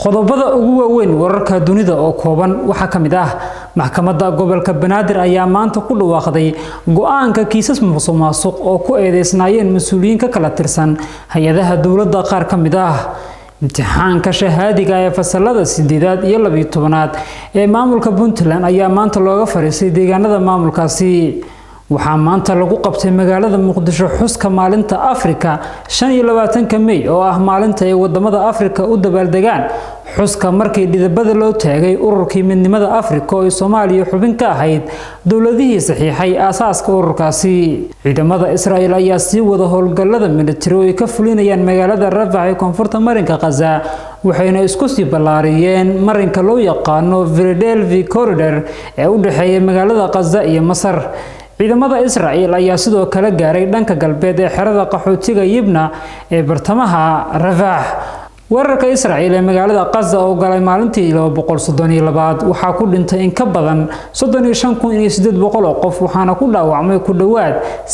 qodobada ugu waaweyn wararka dunida oo kooban waxaa ka mid ah maxkamadda gobolka banaadir ayaa maanta ku dhawaaqday go-aanka kiisas musuqmaasuq oo ku eedeysnaayeen mas-uuliyiin ka kala tirsan hay-adaha dowladda qaar ka mid ah imtixaanka shahaadiga ee fasalada sideedaad iyo labiyo tobanaad ee maamulka puntland ayaa maanta looga fariistay deegaanada maamulkaasi waxaa maanta lagu qabtay magaalada muqdisho xuska maalinta afrika shan iyo labaatanka mey oo ah maalinta ay wadamada afrika u dabaaldegaan xuska markii dhidabada loo taagay ururkii midnimada afrika oo ay soomaaliya xubin ka ahayd dowladihii saxiixay aasaaska ururkaasi ciidamada israel ayaa sii wada howlgallada militari oo ay ka fulinayaan magaalada rafax ee koonfurta marinka khaza waxayna isku sii ballaariyeen marinka loo yaqaano philadelphia corridor ee u dhexeeya magaalada khaza iyo masar ciidamada israel ayaa sidoo kale gaaray dhanka galbeed ee xerada qaxootiga yibna ee bartamaha rafax weerarka israel ee magaalada kaza oo galay maalintii labaad waxaa ku dhintay in ka badan oo qof waxaana ku dhaawacmay ku dhowaad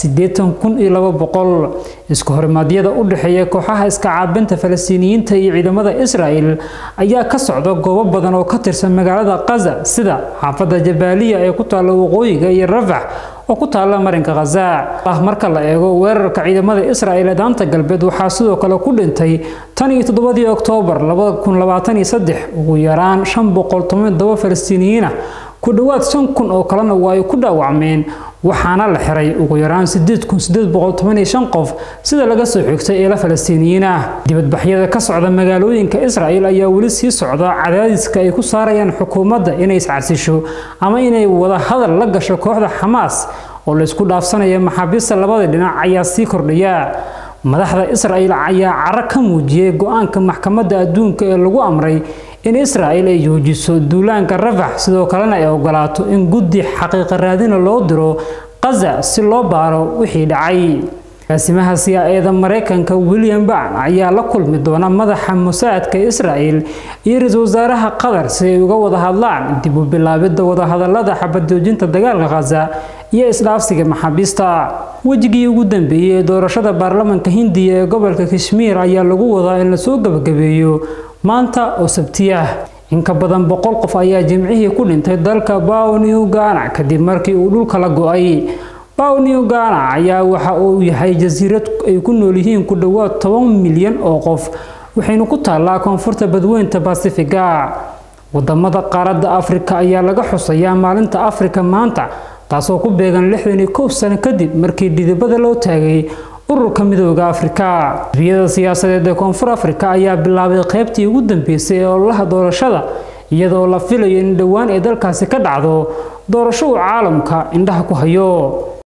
isku horimaadyada u dhexeeya kooxaha iska caabinta falastiiniyiinta iyo ciidamada israel ayaa ka socda goobo badan oo ka tirsan magaalada kaza sida xaafadda jabaaliya ee ku taalla waqooyiga iyo rafax oo ku taalla marinka khaza marka la eego weerarka ciidamada israel ee daanta galbeed waxaa sidoo kale ku dhintay tan iyo toddobadii oktoobar ugu yaraan falastiiniyiin ah ku dhowaad shan kun oo kalena waa ay ku dhaawacmeen waxaana la xiray ugu yaraan qof sida laga soo xigtay eela falastiiniyiin ah dibadbaxyada ka socda magaalooyinka israel ayaa weli sii socda cadaadiska ay ku saarayaan xukuumadda inay iscarsisho ama inay wada hadal la gasho kooxda xamaas oo laysku dhaafsanaya maxaabiista labada dhinac ayaa sii kordhaya madaxda israel ayaa caro ka muujiyey go-aanka maxkamadda adduunka ee lagu amray in israel ay joojiso duulaanka rafax sidoo kalena ay ogolaato in guddi xaqiiqa raadina loo diro kaza si loo baaro wixii dhacay agaasimaha siyaa-eeda mareykanka william ban ayaa la kulmi doona madaxa musaadka israel iyo ra-iisul wasaaraha qatar si ay uga wada hadlaan dib u bilaabidda wadahadalada xabadoojinta dagaalka khaza iyo isdhaafsiga maxaabiista wejigii ugu dambeeyey ee doorashada baarlamanka hindiya ee gobolka kashmiir ayaa lagu wadaa in lasoo gabagabeeyo maanta oo sabtiyah in ka badan boqol qof ayaa jimcihii ku dhintay dalka bao new gana kadib markii uu dhulka la go-ay bao new gana ayaa waxa uu yahay jasiirad ay ku nool yihiin ku dhowaad toban milyan oo qof waxayna ku taallaa koonfurta badweynta basifiga wadamada qaaradda afrika ayaa laga xusayaa maalinta afrika maanta taasoo ku beegan lixdan iyo kow sano kadib markii dhidibada loo taagay ururka midooda afrika xisbiyada siyaasadeed ee koonfur afrika ayaa bilaabay qaybtii ugu dambeysay ee ololaha doorashada iyadoo la filayo in dhowaan ay dalkaasi ka dhacdo doorasho uu caalamka indhaha ku hayo